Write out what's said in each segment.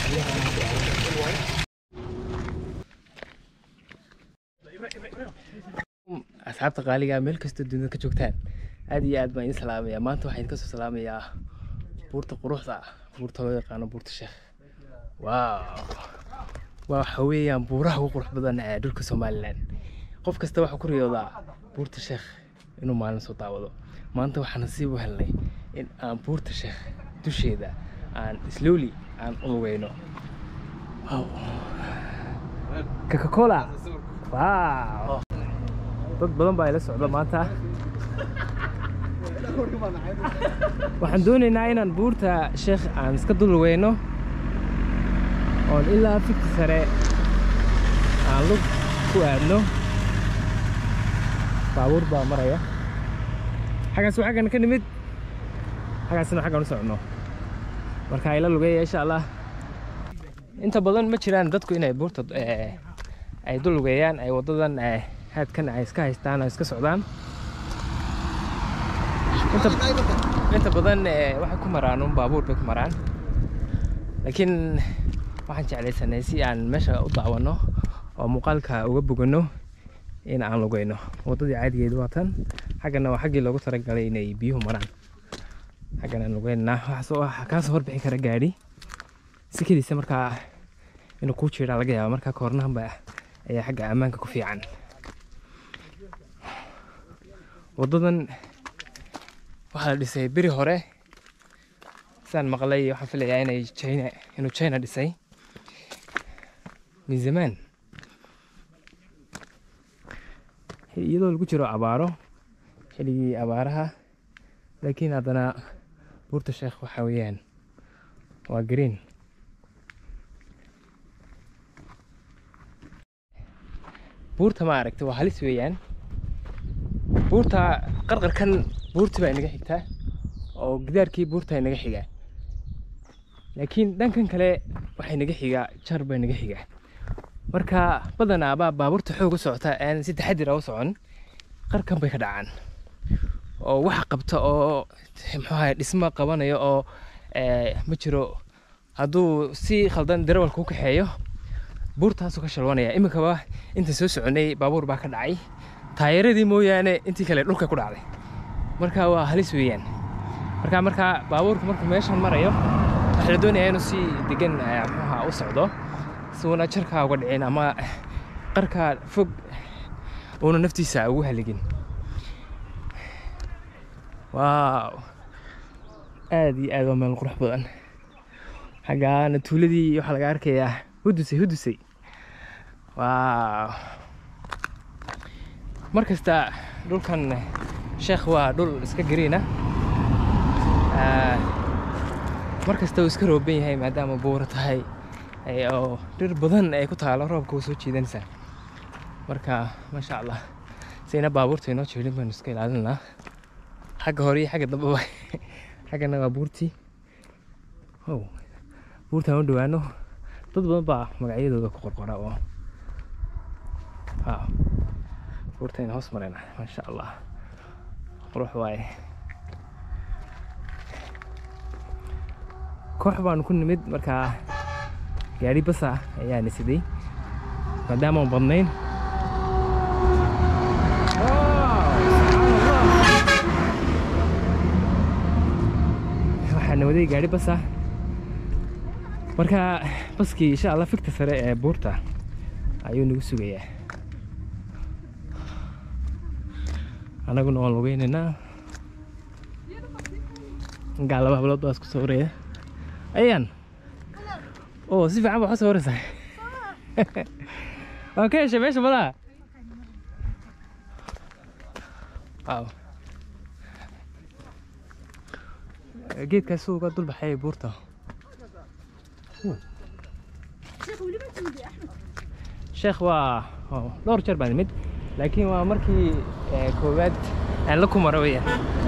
asxaabta qaaliga meel kastoo dunida ka joogtaan aad iyo aad baan idin salaamayaa maanta waxaan idin kasoo salaamayaa buurta quruxda ah buurta loo yaqaano buurta sheekh waaw waa waxa weeyaan buuraha ugu qurux badan ee dhulka somalilan qof kasta waxaa ku riyoodaa buurta sheekh inuu maalin soo daawado maanta waxaan nasiib u helnay in aan buurta sheekh dusheeda aan slowly aan u lugeyno wow coca-cola wow dad badan baa ila socda maanta waxaan doonaynaa inaan buurta sheekh aan iska dul lugeyno oon ilaa fikti sare aan lug ku aadno baabuur baa maraya xaggaas waa xaggan ka nimid xaggaasna xaggan u soconno marka ila lugeeya insha allah inta badan ma jiraan dadku inay buurta eh, ay dul lugeeyaan ay waddadan eh, haadkan ay iska haystaan oo iska socdaan inta, inta badan eh, waxay ku maraan un baabuur bay ku maraan laakiin waxaan jeclaysanay si aan meesha u daawanno oo muuqaalka uga boganno in aan lugeyno waddadii caadigeedu waa tan xaggana waa xaggii loogu talagalay inay biyuhu maraan xaggan aan lugeynaa waxaasoo ah kaasoo horbixi kara gaadhi si keliisa markaa inuu kuu jiraa laga yaaba markaa koornahanba ayaa xagga ammaanka ku fiican waddadan waxaa la dhisay beri hore saan maqlay waxaan filayaa inay china inuu china dhisay min zamaan iyadoo lagu jiro abaaro xilligii abaaraha laakiin haddana buurta sheekh waxa weeyaan waa green buurta ma aragta waa halis weeyaan buurta qarqarkan buurti baa inaga xigtaa oo gidaarkii buurta inaga xigaa laakiin dhankan kale waxay naga xigaa jar baa naga xigaa marka badanaa baa baabuurta xoog u socota aan si taxadir ah u socon qarkan bay ka dhacaan oo waxa qabta oo muxuu ahaye dhismo qabanayo oo eh, ma jiro hadduu si khaldan darawalka u kaxeeyo buurtaasuu ka shalwanaya iminkaba inta soo soconay baabuur baa ka dhacay taayaradii mooyaane intii kale dhulka ku dhacday marka waa halis weeyaan marka marka baabuurka markuu meeshan marayo waxaa la doonayaa inuu si degan eh, muxuu ahaa u socdo si uuna jarkaa uga dhicin ama qarka fog uuna naftiisa ugu haligin waaw aad iyo aad waa meel qurux badan xaggaana tuuladii waxaa laga arkayaa hudusay hudusay waaw mar kasta dhulkan sheekh waa dhul iska gariina mar kasta uu iska rooban yahay maadaama buuro tahay ay- oo dhir badan ay ku taalo roobka uu soo jiidanaysaa marka maasha allah sayna baabuurta inoo jeedin baynu iska ilaalinaa xagga hore iyo xagga dambeba xaggana waa buurtii ow buurtaan u dhowaano dad badan baa magacyadooda ku qorqora oo waaw buurtayna hoos marayna maasha allah qurux waaye koox baanu ku nimid markaa gaari basa ayaa nisiday maadaama aan badnayn waxaana waday gaari basa marka baskii insha allah fikta sare ee buurta ayuu nagu sugayaa annaguna waan lugeynaynaa gaa laba hablood baa isku soo waraya ayaan oo si fiican baa waxu soo waraysaa waan ka heshay meesha malaha waaw geedkaas suu uga dul baxay buurta sheekh waa oo dhowr jeer baan imid laakiin waa markii eh, koowaad aan la kumara weeyaan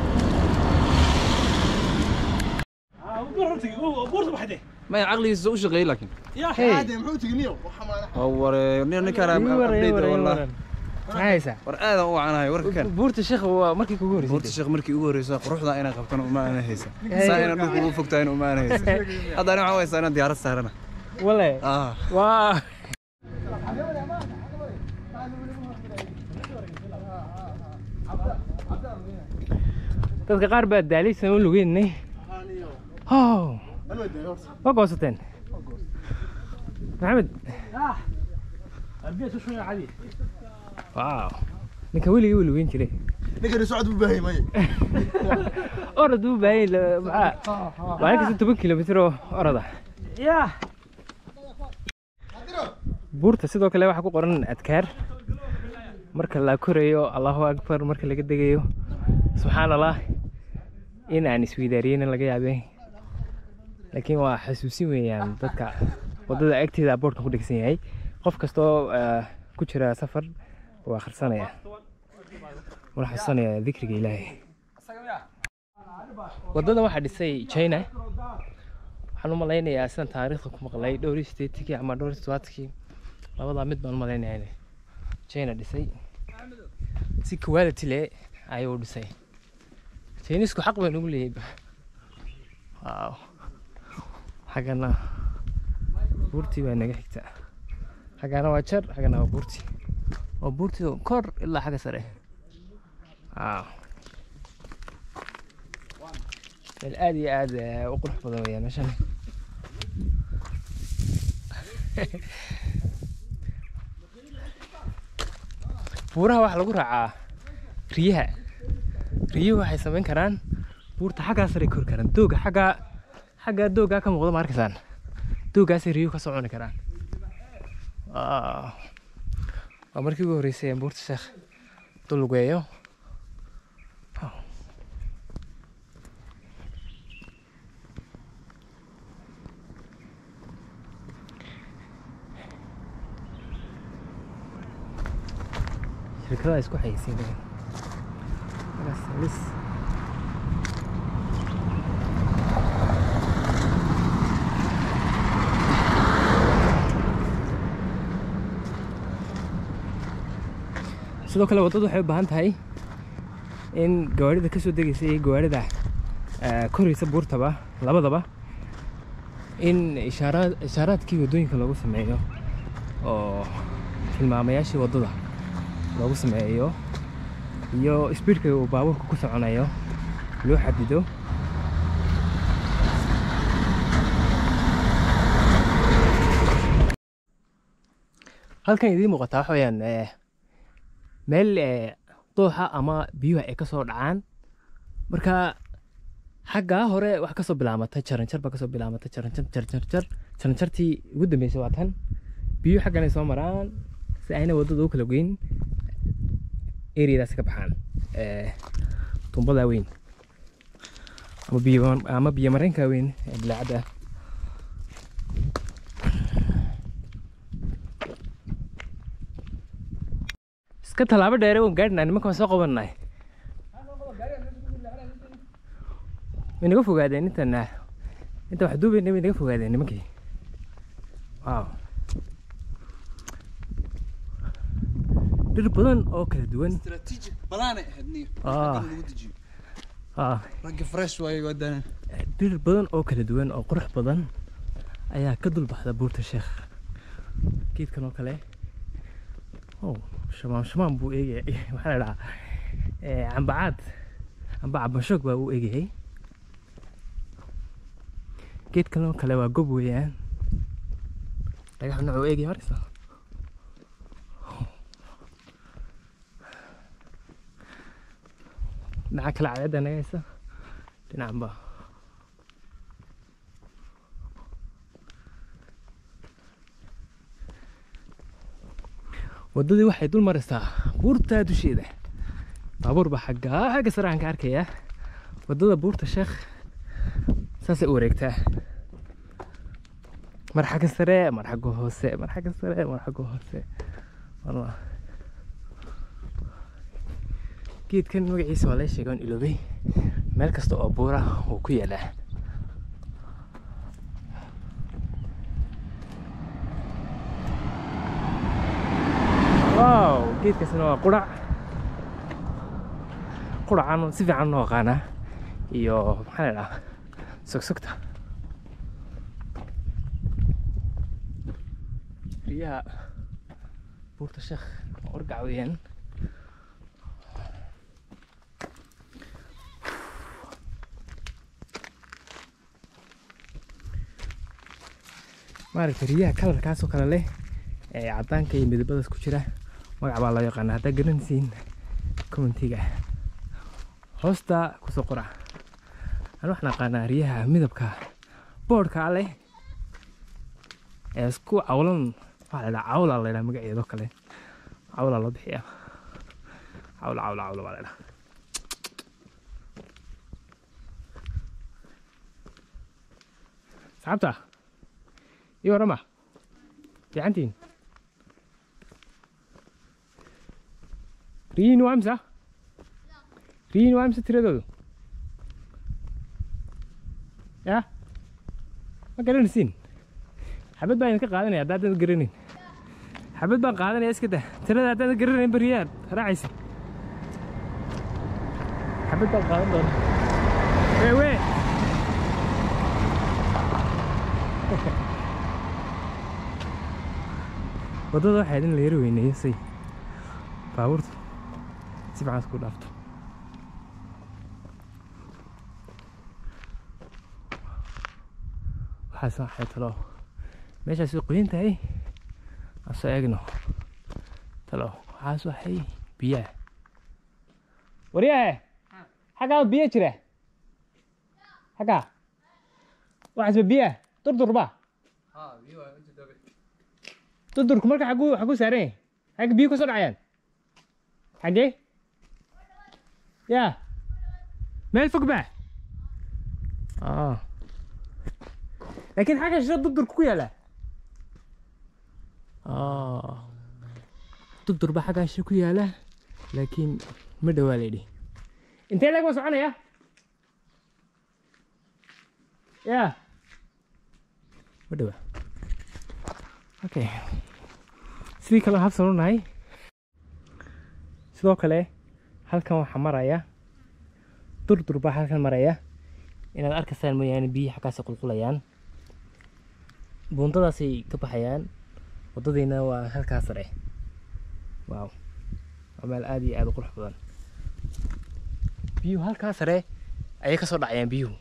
ما عقلي سوق شغال لكن Hey, هو نكر ii waran, ii ابديت waran, ii والله waran. maxaa haysaa war aad u wacanahay warka kan buurta sheekh waa markii kugu buurta horreysay sheekh markii ugu horreysay quruxda inaan qabtano uma ana haysa Hey. saa inaan dhulka ugu fogtahay uma ana haysa hadda aniga waxaa waysaa inaan diyaarad saarana wale ah waa dadka qaar baa daalaysan u lugeynay how waa goosateen maxamed waaw ninka weligii wuu lugeyn jiray ninkani socod buu baahay maya orod buu baahanyay maxaa maalin kasta toban kilomitir oo oroda buurta sidoo kale waxaa ku qoran adkaar marka la korayo allahu akbar marka laga degayo subxaan allah in aan isweydaariyeyna laga yaabee laakiin waa xasuusin weeyaan dadka wadada agteeda boorka ku dhegsan yahay qof kastoo eh, ku jira safar waa akhrisanaya wala xasuusanaya dikriga ilaahay wadada waxaa dhisay china waxaan u malaynayaa sidaan taariikhda ku maqlay dhowr iyo sideetikii ama dhowr iyo toddobaadkii labadaa mid baan u malaynayaa inay china dhisay si quality leh ayuu dhisay chinisku xaq bay nagu leeyahay waaw xaggana buurtii baa naga xigta xaggana waa jar xaggana waa buurtii waa buurtii kor ilaa xagga sare waaw meel aad iyo aad eh, u qurux badan weeyaan meeshan buuraha waxaa lagu raacaa riyaha riyuhu waxay samayn karaan buurta xaggaa sare kori karaan dooga xaggaa xaggaa doogaa ka muuqda ma arkaysaan doogaasay riyuhu ka soo cuni karaan Waaw. waa markii ugu horreysay aan buurta sheekh dulugeeyo shirkadaha isku xayeysiinaya Markaas lis sidoo kale waddadu waxay u baahan tahay in gawaarida kasoo degaysa iyo gawaarida eh, koraysa buurtaba labadaba in ishaaraad ishaaraadkii waddooyinka loogu sameeyo oo tilmaamayaashii waddada loogu sameeyo iyo speedka uu baabuurka ku soconayo loo xadido halkan idiin muuqataa waxa weeyaan eh, meel eh, dooxa ama biyuhu ay kasoo dhacaan marka xaggaa hore wax kasoo bilaamatay jaranjar baa kasoo bilaamatay jaranjar jaranjar jaranjartii ugu dambeysay waa tan biyuhu xaggan ay soo maraan si ayna waddada u kala goyn areadaas ka baxaan eh, tumbada weyn ama biyo ama biyo mareenka weyn ee bilaacadda iska tallaabo dheere waan gaadhinaa nimanka waan soo qabannahay way naga fogaadeen intan ah, inta wax duubayna way naga fogaadeen nimankii waaw dhir badan oo kala duwan استراتيجي بلانه هدني آه. ah رقي فريش واي ودانا dhir badan oo kala duwan oo qurux badan ayaa ka dul baxda buurta sheekh geedkan oo kale oh shamaam shamaam buu eegayay maxaa la dhahaa Eh, cambacaad camba cabashoog baa uu eegayay geedkan oo kale waa gob weeyaan dhagax nooc uu eegaya markasta dhinaca kale cadeedda naga haysa dhinacan ba waddadii waxay dul maraysaa buurta dusheeda baabuur baa xaggaa xagga sare aan ka arkayaa waddada buurta sheekh saasay u wareegtaa mar xagga sare mar xagga hoose mar xagga sare mar xagga hoose marna geedkan magaciisa waa laga sheegay oon iloobay meel kasta oo buura wuu ku yaalaa wow geedkaasna waa qurac quracan si fiican loo aqaanaa iyo maxaa la dhahaa sogsogta riyaha buurta sheekh orgac weeyaan maaragtay riyaha kalarkaas oo kale leh ee caddaanka iyo midabadaas ku jira magac baa loo yaqaana haddaa garanaysiin commentiga hoosta kusoo qora aan waxaan aqaanaa riyaha midabka boodhka leh ee isku cawlan waxaa la dhaha cawla la dhaha magaceedo kale cawla loo bixiyaa cawla cawla cawla baa la dhaha saxaabta iyo warama fiicantiin riyiin waa imsa riyiin waa imsa tiradoodu ya ma garanaysiin xabad baan idinka qaadanaya haddaadan garanin xabad baan qaadanaya iska daa tirada haddaadan garanayn bariyaad raacaysa xabad baan qaadan doona wee wee waddada waxaa idin la yari weyneeyo say baabuurtu si fiican isku dhaafto waxaas waxay talo meeshaas way qoyan tahay aan soo eegno talo waxaas waxay biyaha waryahe xaggaa biyo jira xaggaa waxaasba biyaha durdurba durdurku marka xaguu xaguu saaran yahay xagga biyo kasoo dhacayaan xaggee ya meel fog ba ah laakiin xagga shisho durdurku ku yaala ah durdur ba xaggaa shisho ku yaala laakiin ma dhowaa layidhi intee leeg ma soconaya ya ma dhowaa okay sidii kale habsan u nahay sidoo kale halkan waxaa maraya durdur baa halkan maraya inaad arkaysaan mooyaane biyihi xaggaasay qulqulayaan buundadaasay ka baxayaan waddadiina waa halkaa sare waaw waa meel aada iyo aada u qurux badan biyuhu halkaa sare ayay ka soo dhacayaan biyuhu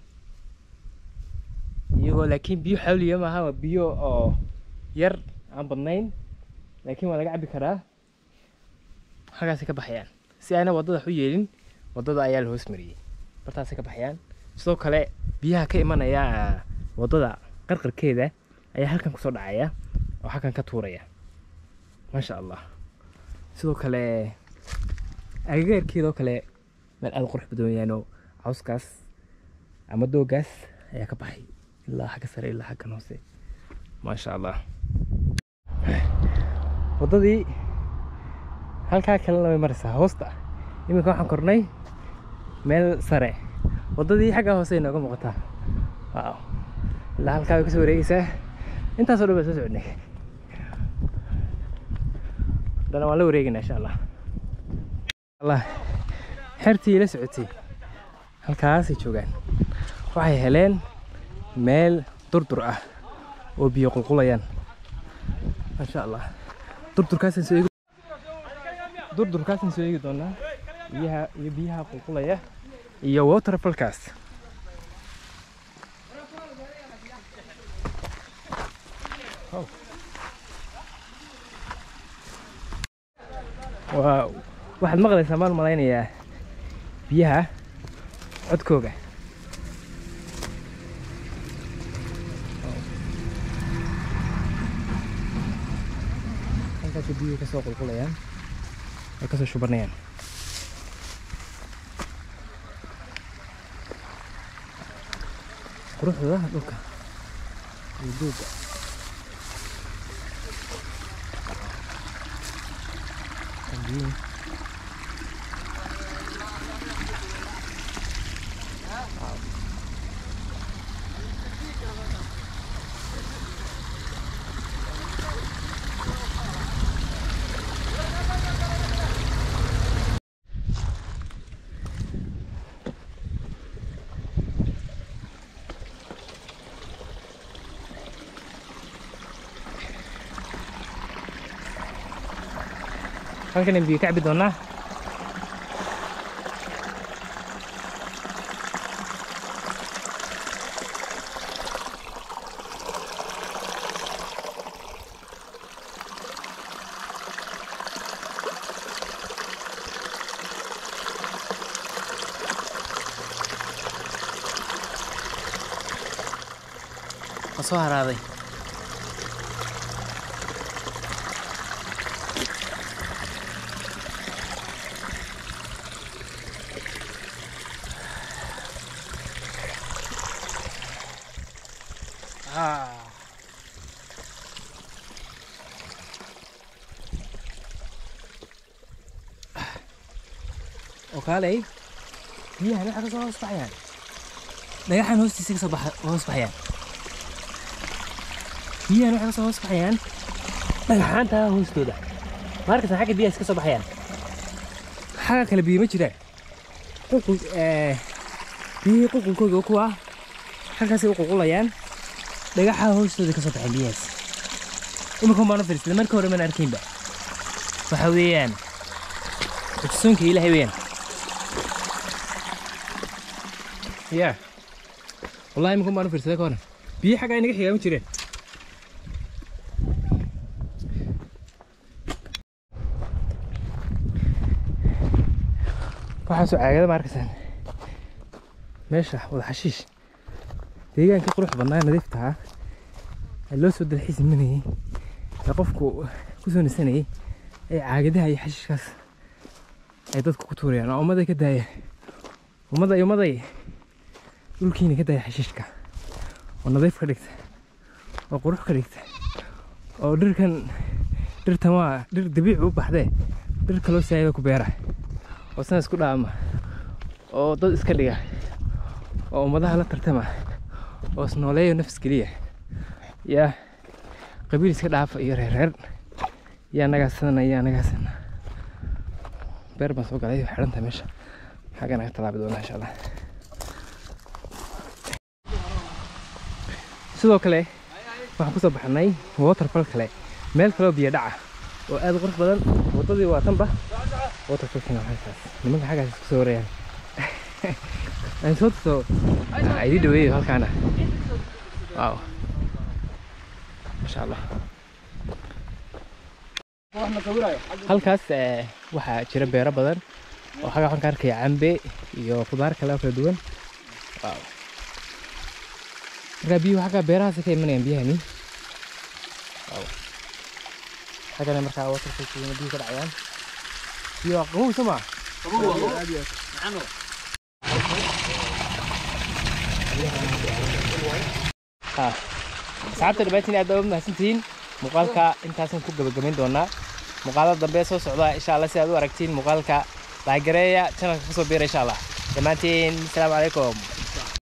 iyagoo laakiin biyo xawliya maaha waa biyo oo yar aan badnayn laakiin waa laga cabbi karaa halkaasay ka baxayaan si ayna waddada wax u yeelin waddada ayaa la hoos mariyey bartaasay ka baxayaan sidoo kale biyaha ka imanaya waddada qarqarkeeda ayaa halkan kusoo dhacaya oo halkan ka tuuraya maasha allah sidoo kale agagaarkeedoo kale meel aada u qurux badan weeyaanoo cawskaas ama doogaas ayaa ka baxay ilaa xagga sare ilaa xaggan hoose maasha allah waddadii halkaa kalena way maraysaa hoosta iminka waxaan kornay meel sare waddadii xaggaa hoose ay nooga muuqataa waaw ilaa halkaa way kasoo wareegeysaa intaasoo dhan baa soo socodnay haddana waan la wareegaynaa insha allah allah xertii la socotay halkaasay joogaan waxay heleen meel durdur ah oo biyo qulqulayaan maasha allah durdurkaasaan soo eegi durdurkaasaan soo eegi doonaa biyaha iyo biyaha qulqulaya iyo waterfalkaas waa waxaad maqlaysaa maan malaynayaa biyaha codkooga halkaasay biyuhu kasoo qulqulayaan ay kasoo shubanayaan quruxda dhulka iyo duuga biyuhu halkan biyo ka cabi doonaa ma soo haraaday Ah. oo kaalay biyahan waxa ka soo hoos baxayaan dhagaxan hoostiisa ka soo baxa hoos baxayaan biyahan waxay ka soo hoos baxayaan dhagaxaanta hoostooda markasan xagga biyahaas ka soo baxayaan xagga kale biyo ma jiraan qulqul eh, biyihii qulqulkooga oo kuwa halkaasay u qulqulayaan dhagaxa hoostooda ka soo baxeen biyahaas iminkan baan u fiirsaday marka hore maan arkaynba waxa weeyaan xusuunka ilaahay weeyaan ya wallahi iminkan baan u fiirsaday ka horan biyo xaggaa inaga xigaa ma jireen waxaasoo caagada ma arkaysaan meesha wada xashiish deegaanka qurux badnaa nadiifta ah ee loo soo dalxiis imanayay ee qofku ku soo nisanayay ee caagadaha iyo xashiishkaas ay dadku ku tuurayaan oo ummaday ka daaya ummaday ummaday dhulkiina ka daaya xashiishka oo nadiif ka dhigta oo qurux ka dhigta oo dhirkan dhirtan waa dhir dabiici u baxdee dhir kaloo saayaba ku beera oo sana isku dhaama oo dad iska dhiga oo ummadaha la tartama oo isnooleeyo nafs geliya yaa qabiil iska dhaafa iyo reereer yaa nagaasana yaa nagaasana beer baan soo galay xidhanta meesha xagga naga talaabi doonaa insha allah sidoo kale waxaan kusoo baxnay waterfall kale meel kaloo biyo dhaca oo aad u qurux badan waddadii waa tanba waterfallkina waxay taas nimanka xaggaas isku soo warayaan aan soo tuso idii dhaweeyo halkaana waaw masha allah halkaas eh, waxaa jira beero badan oo xagga waxaan ka arkaya cambe iyo khudaar kale oo kala duwan waaw markaa biyuhu xagga beerahaas ka imanayaan biyahani waaw xaggana markaa waterfallkiina biyuhu ka dhacayaan biyo waa qabow soo maa Ah. asxaabta dhamaantiin aad baa u mahadsantihiin muuqaalka intaasaan ku gabagabayn doonaa muuqaalada dambe soo socda insha allah si aad u aragtiin muuqaalka laagareeya channelka kusoo biira insha allah dhammaantiin asalaamu calaykum